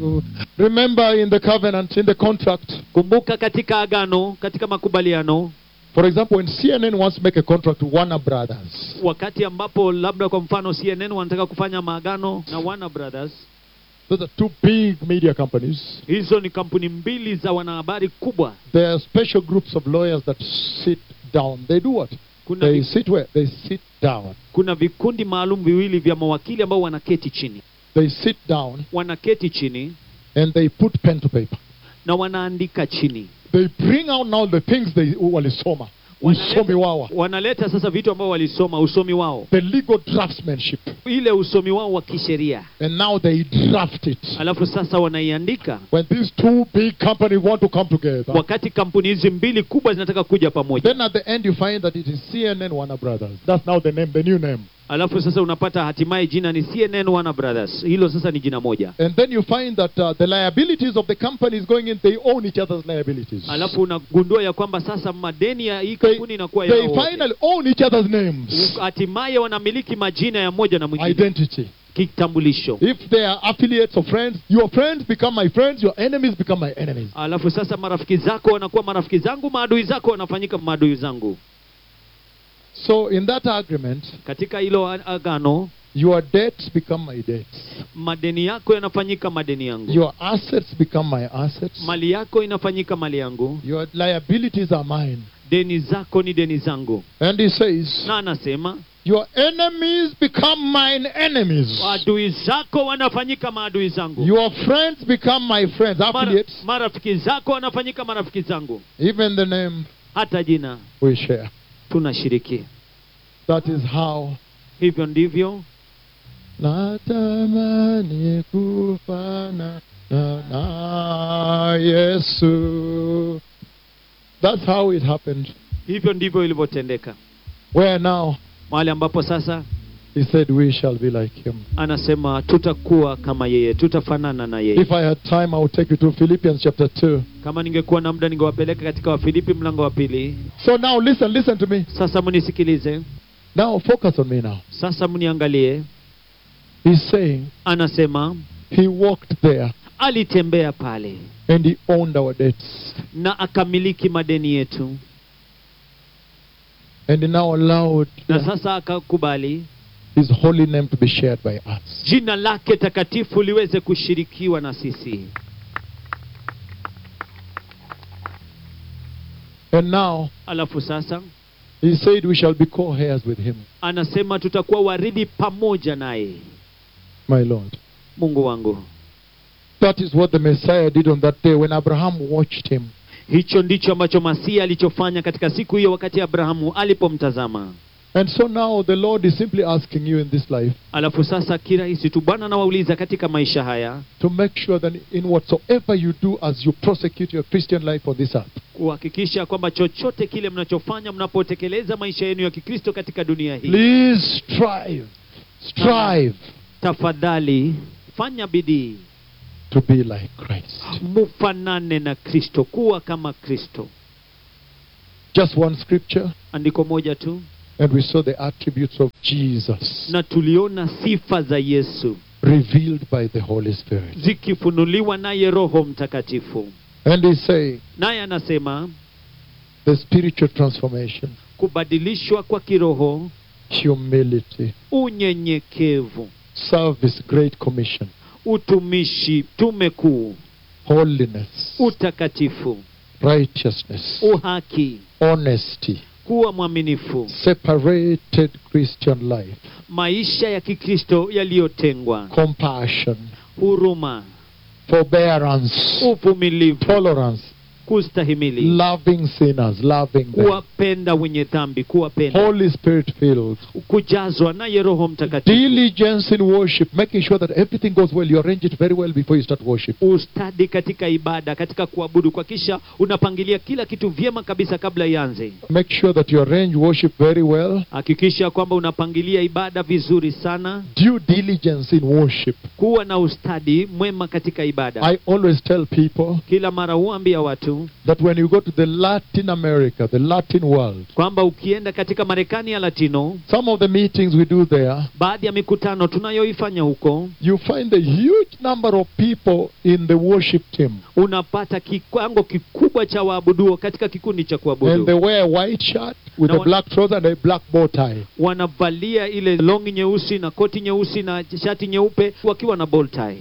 Remember in the covenant, in the contract, kumbuka katika agano katika makubaliano for example, when CNN wants to make a contract with Warner Brothers, wakati ambapo labda kwa mfano cnn wanataka kufanya maagano na Warner brothers those are two big media companies. hizo ni kampuni mbili za wanahabari kubwa There are special groups of lawyers that sit down. They do what? kuna, They vi, sit where? They sit down. kuna vikundi maalum viwili vya mawakili ambao wanaketi chini They sit down wanaketi chini and they put pen to paper. na wanaandika chini They bring out now the things they walisoma. Usomi wawa. wanaleta sasa vitu ambao walisoma usomi wao The legal draftsmanship. ile usomi wao wa kisheria And now they draft it. alafu sasa wanaiandika When these two big companies want to come together, wakati kampuni hizi mbili kubwa zinataka kuja pamoja then at the end you find that it is CNN Warner Brothers. That's now the name, the new name. alafu sasa unapata hatimaye jina ni cnn Warner brothers hilo sasa ni jina moja And then you find that uh, the liabilities of the companies going in, they own each other's liabilities. alafu unagundua ya kwamba sasa madeni ya hii They, kampuni inakuwa they yao wote. finally own each other's names. hatimaye wanamiliki majina ya moja na mwingine Identity. kitambulisho If they are affiliates of friends, your friends become my friends, your enemies become my enemies. alafu sasa marafiki zako wanakuwa marafiki zangu maadui zako wanafanyika maadui zangu So in that agreement, katika hilo a- agano your debts become my debts. madeni yako yanafanyika madeni yangu Your assets become my assets. mali yako inafanyika mali yangu Your liabilities are mine. deni zako ni deni zangu And he says, na anasema Your enemies become mine enemies. adui zako wanafanyika maadui zangu Your friends become my friends, Mara, affiliates. marafiki zako wanafanyika marafiki zangu Even the name hata jina we share. tunashiriki That is how. hivyo ndivyo Natamani kufana na, na Yesu. That's how it happened. hivyo ndivyo ilivyotendeka Where now mahali ambapo sasa he said we shall be like him. anasema tutakuwa kama yeye tutafanana na yeye If I had time, I would take you to Philippians chapter 2. kama ningekuwa na muda ningewapeleka katika wafilipi mlango wa pili So now listen, listen to me. sasa mnisikilize Now focus on me now. sasa mniangalie He's saying anasema he walked there alitembea pale and he owned our debts. na akamiliki madeni yetu And he now allowed na sasa akakubali his holy name to be shared by us. jina lake takatifu liweze kushirikiwa na sisi And now alafu sasa he said we shall be co-heirs with him, anasema tutakuwa warithi pamoja naye my Lord. mungu wangu That is what the Messiah did on that day when Abraham watched him. hicho ndicho ambacho masihi alichofanya katika siku hiyo wakati abrahamu alipomtazama And so now the Lord is simply asking you in this life alafu sasa kirahisi tu bwana anawauliza katika maisha haya to make sure that in whatsoever you do as you prosecute your Christian life on this earth, kuhakikisha kwamba chochote kile mnachofanya mnapotekeleza maisha yenu ya kikristo katika dunia hii please strive, strive tafadhali fanya bidii to be like Christ. mufanane na kristo kuwa kama kristo Just one scripture, andiko moja tu and we saw the attributes of Jesus na tuliona sifa za yesu revealed by the Holy Spirit. zikifunuliwa naye roho mtakatifu And he's saying naye anasema the spiritual transformation, kubadilishwa kwa kiroho humility, unyenyekevu service, great commission, utumishi tume kuu holiness, utakatifu righteousness, uhaki honesty, kuwa mwaminifu separated Christian life, maisha ya kikristo yaliyotengwa compassion, huruma forbearance, uvumilivu tolerance, kustahimili loving sinners, loving them, kuwapenda wenye dhambi kuwapenda Holy Spirit filled, kujazwa naye roho mtakatifu diligence in worship, making sure that everything goes well. You arrange it very well before you start worship. ustadi katika ibada katika kuabudu kwa kisha unapangilia kila kitu vyema kabisa kabla ianze Make sure that you arrange worship very well. hakikisha kwamba unapangilia ibada vizuri sana Due diligence in worship. kuwa na ustadi mwema katika ibada I always tell people kila mara huambia watu yetu that when you go to the Latin America, the Latin world, kwamba ukienda katika marekani ya latino some of the meetings we do there, baadhi ya mikutano tunayoifanya huko you find a huge number of people in the worship team. unapata kiwango kikubwa cha waabuduo katika kikundi cha And kuabudu they wear a white shirt with Na a wa- black trouser and a black bow tie. wanavalia ile longi nyeusi na koti nyeusi na shati nyeupe wakiwa na bow tie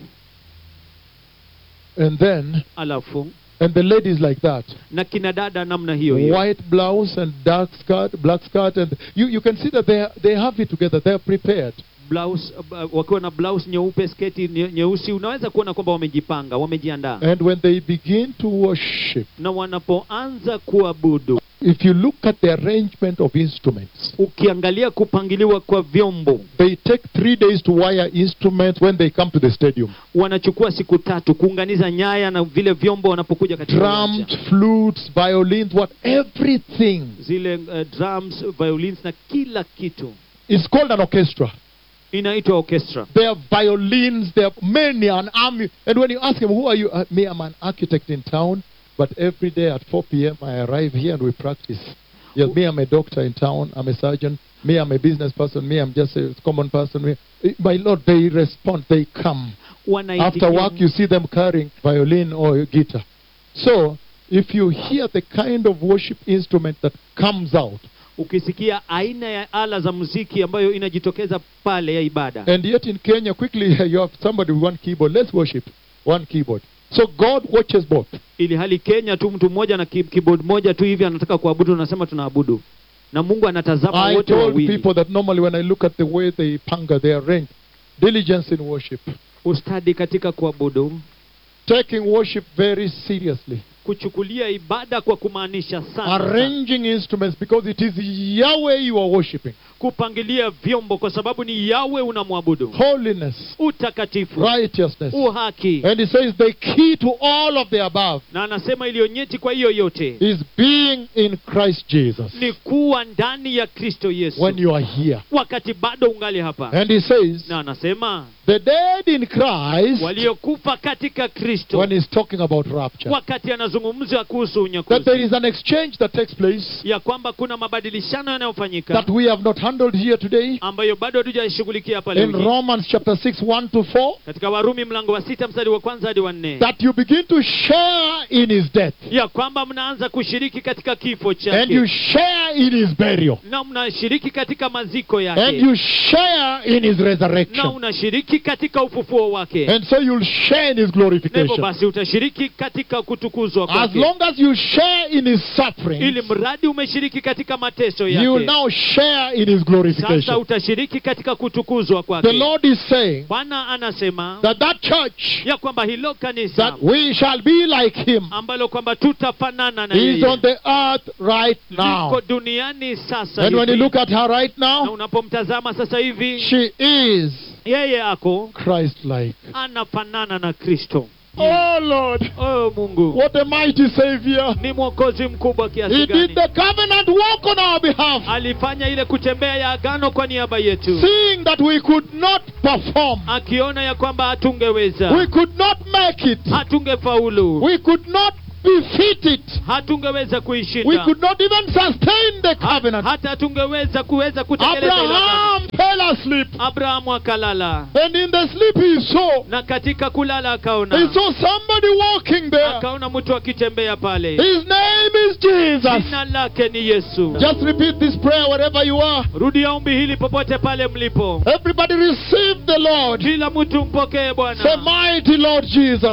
And then, alafu and the ladies like that. na kina dada namna hiyo hiyo White blouse and dark skirt, black skirt, and you, you can see that they, are- they have it together. They are prepared. blouse uh, wakiwa na blouse nyeupe sketi nye- nyeusi unaweza kuona kwamba wamejipanga wamejiandaa And when they begin to worship, na wanapoanza kuabudu if you look at the arrangement of instruments, ukiangalia kupangiliwa kwa vyombo they take three days to wire instruments when they come to the stadium. wanachukua siku tatu kuunganiza nyaya na vile vyombo wanapokuja katika Drums, uwanja. flutes, violins, what everything zile uh, drums violins na kila kitu is called an orchestra. inaitwa orchestra There are violins, there are many, an army. And when you ask them, who are you? Uh, me, I'm an architect in town, but every day at 4 p.m. I arrive here and we practice. Yes, me, I'm a doctor in town, I'm a surgeon. Me, I'm a business person. Me, I'm just a common person. Me, eh, my Lord, they respond, they come. After Wanaitikia- work, you see them carrying violin or guitar. So, if you hear the kind of worship instrument that comes out, ukisikia aina ya ala za muziki ambayo inajitokeza pale ya ibada and yet in Kenya, quickly you have somebody with one keyboard. Let's worship one keyboard. So God watches both. ili hali kenya tu mtu mmoja na ki- keyboard moja tu hivi anataka kuabudu unasema tunaabudu na mungu anatazama I wote told wawili people that normally when I look at the way they panga, they arrange diligence in worship, ustadi katika kuabudu taking worship very seriously, kuchukulia ibada kwa kumaanisha sana arranging instruments because it is Yahweh you are worshiping. kupangilia vyombo kwa sababu ni yawe unamwabudu Holiness, utakatifu righteousness. uhaki And he says the key to all of the above na anasema iliyonyeti kwa hiyo yote is being in Christ Jesus ni kuwa ndani ya kristo yesu when you are here. wakati bado ungali hapa And he says na anasema the dead in Christ waliokufa katika kristo when he's talking about rapture. wakati anazungumza kuhusu That there unyakuzi is an exchange that takes place ya kwamba kuna mabadilishano yanayofanyika that we have not handled here today. ambayo bado hatujashughulikia pale in wiki. Romans chapter 6, 1 to 4, katika warumi mlango wa sita mstari wa kwanza hadi wa nne that you begin to share in his death ya kwamba mnaanza kushiriki katika kifo and you chake share in his burial na mnashiriki katika maziko and yake you share in his na resurrection. unashiriki katika ufufuo wake And so you'll share in his na hivyo glorification. basi utashiriki katika kutukuzwa As kwake long as you share in his suffering, ili mradi umeshiriki katika mateso you will yake now share in his sasa glorification. utashiriki katika kutukuzwa The kwake Lord is saying bwana anasema that that church ya kwamba hilo kanisa that we shall be like him ambalo kwamba tutafanana na is yeye on the earth right now. liko duniani sasa And when you hivi. look at her right na now, unapomtazama sasa hivi she is yeye ako Christ-like. anafanana na kristo Oh Lord, oh mungu what a mighty Savior! ni mwokozi mkubwa He kiasi did gani the covenant walk on our behalf, alifanya ile kutembea ya agano kwa niaba yetu seeing that we could not perform, akiona ya kwamba hatungeweza we could not make it, hatungefaulu we could not befit it, hatungeweza we kuishinda could not even sustain the Ha- covenant. hata hatungeweza kuweza kutekeleza ile agano. Abraham fell asleep, abrahamu akalala and in the sleep he saw na katika kulala he akaona saw somebody walking there. akaona mtu akitembea pale His name is Jesus. jina lake ni yesu Just repeat this prayer wherever you are. rudia ombi hili popote pale mlipo Everybody receive the Lord. kila mtu mpokee Say, bwana mighty Lord Jesus.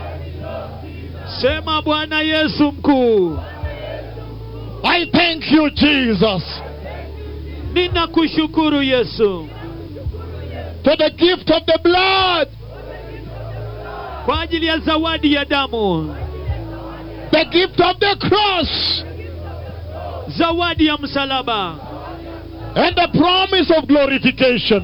sema bwana yesu mkuu I thank you, Jesus, ninakushukuru yesu for the gift of the blood, kwa ajili ya zawadi ya damu the gift of the cross, zawadi ya msalaba and the promise of glorification.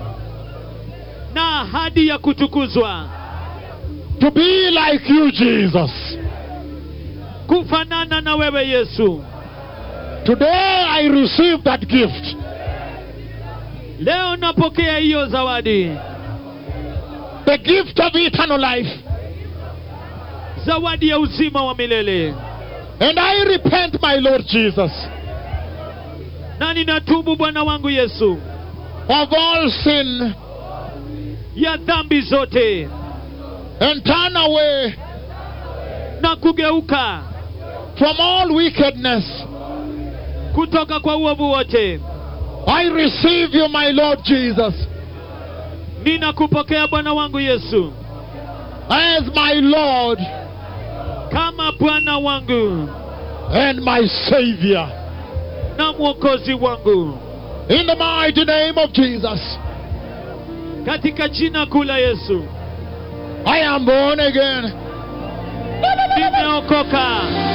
na ahadi ya kutukuzwa To be like you, Jesus. kufanana na wewe yesu Today I receive that gift. leo napokea hiyo zawadi The gift of eternal life. zawadi ya uzima wa milele And I repent, my Lord Jesus, na ninatubu bwana wangu yesu of all sin ya dhambi zote and turn away na kugeuka from all wickedness. kutoka kwa uovu wote I receive you, my Lord Jesus, ninakupokea bwana wangu yesu as my Lord kama bwana wangu and my Savior. na mwokozi wangu In the mighty name of Jesus, katika jina kuu la yesu I am born again. nimeokoka